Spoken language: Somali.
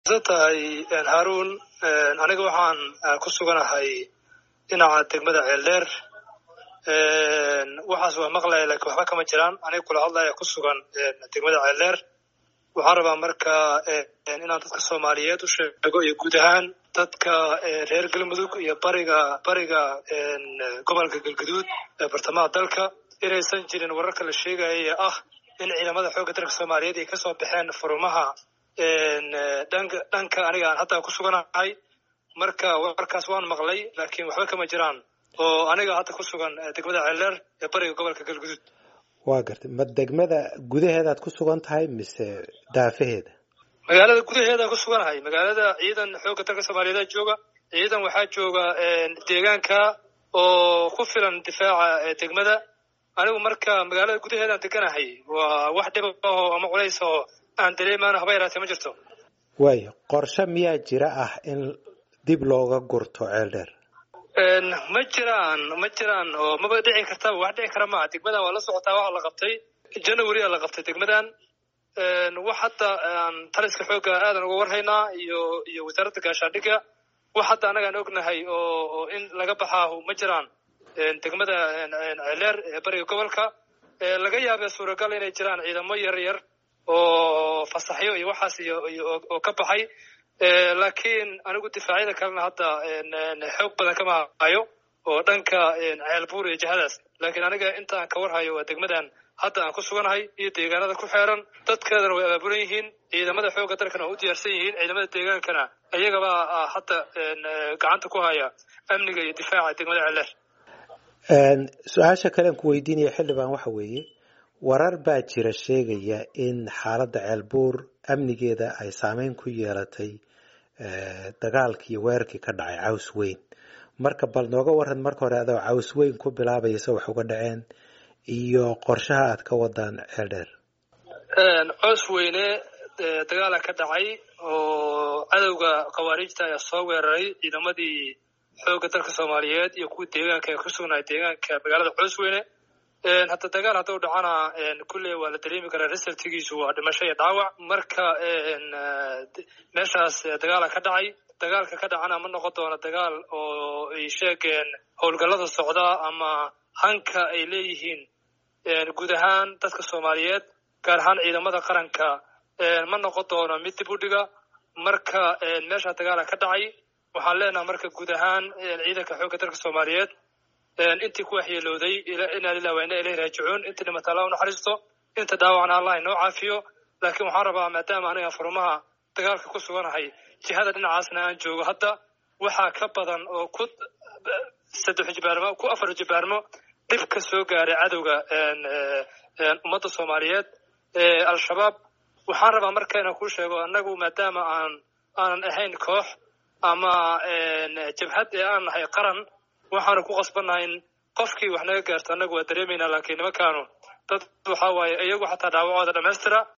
tahay haarun aniga waxaan ku suganahay dhinaca degmada ceeldheer waxaas waa maqlaya lakiin waxba kama jiraan aniga kula hadlaya ku sugan degmada ceeldheer waxaan rabaa marka inaan dadka soomaaliyeed u sheego iyo guud ahaan dadka reer galmudug iyo bariga bariga gobolka galguduud ee bartamaha dalka inaysan jirin wararka la sheegaya ee ah in ciidamada xoogga dalka soomaaliyeed ay kasoo baxeen furumaha dhanka dhanka aniga aan hadda ku suganahay marka warkaas waan maqlay laakiin waxba kama jiraan oo aniga hadda ku sugan degmada ceeldheer ee bariga gobolka galguduud waa gartay ma degmada gudaheedaad ku sugan tahay mise daafaheeda magaalada gudaheedaan ku suganahay magaalada ciidan xoogga dalka soomaaliyeed jooga ciidan waxaa jooga deegaanka oo ku filan difaaca degmada anigu marka magaalada gudaheedaan deganahay waa wax dhiba oo ama culays oo aan dareemaan haba yaraatee ma jirto waayo qorshe miyaa jira ah in dib looga gurto ceeldheer ma jiraan ma jiraan oo maba dhici kartaba wax dhici kara maaha degmadan waa la socotaa waxa la qabtay january a la qabtay degmadan wax hadda aan taliska xoogga aadan uga warhaynaa iyo iyo wasaaradda gaashaandhigga wax hadda anagaan ognahay oo in laga baxaahu ma jiraan degmada ceeldheer ee bariga gobolka laga yaabee suuragal inay jiraan ciidamo yar yar oo fasaxyo iyo waxaas iyo oo ka baxay laakiin anigu difaacyada kalena hadda xoog badan kama hayo oo dhanka ceelbuur iyo jihadaas laakiin aniga inta aan ka warhayo waa degmadan hadda aan ku suganahay iyo deegaanada ku xeeran dadkeedana way abaabulan yihiin ciidamada xoogga dalkana waa u diyaarsan yihiin ciidamada deegaankana iyagaba hadda gacanta ku haya amniga iyo difaaca degmada ceeldheer su-aasha kalean ku weydiinaya xildhibaan waxa weeye warar baa jira sheegaya in xaaladda ceelbuur amnigeeda ay saameyn ku yeelatay dagaalkii iyo weerarkii ka dhacay caws weyn marka bal nooga waran marka hore adoo caws weyn ku bilaabaya se wax uga dhaceen iyo qorshaha aad ka wadaan ceeldheer coos weyne dagaala ka dhacay oo cadowga khawaariijta ayaa soo weeraray ciidamadii xoogga dalka soomaaliyeed iyo kuwii deegaanka ee ku sugnaay deegaanka magaalada coos weyne hadda dagaal hadduu dhacana kulley waa la dareemi karaa resultigiisu waa dhimasho iyo dhaawac marka meeshaas dagaala ka dhacay dagaalka ka dhacana ma noqon doono dagaal oo ay sheegeen howlgallada socda ama hanka ay leeyihiin guud ahaan dadka soomaaliyeed gaar ahaan ciidamada qaranka ma noqon doono mid dib u dhiga marka meesha dagaala ka dhacay waxaan leenaha marka guud ahaan ciidanka xoogga dalka soomaaliyeed intii ku waxyeelooday inaa lilah waa ina ilahi raajicuun intii dhimata allah u naxariisto inta dhaawacna allah inoo caafiyo laakiin waxaan rabaa maadaama aniga furmaha dagaalka ku suganahay jihada dhinacaasna aan joogo hadda waxaa ka badan oo ku saddex jibaarmo ku afar jibaarmo dhib ka soo gaaray cadowga ummadda soomaaliyeed al-shabaab waxaan rabaa marka inaan kuu sheego annagu maadaama aan aanan ahayn koox ama jabhad ee aan nahay qaran waxaanu ku qasbannahay in qofkii wax naga gaarto annagu waa dareemaynaa laakiin nimankaanu dad waxaa waaye iyagu xataa dhaawacooda dhammaystira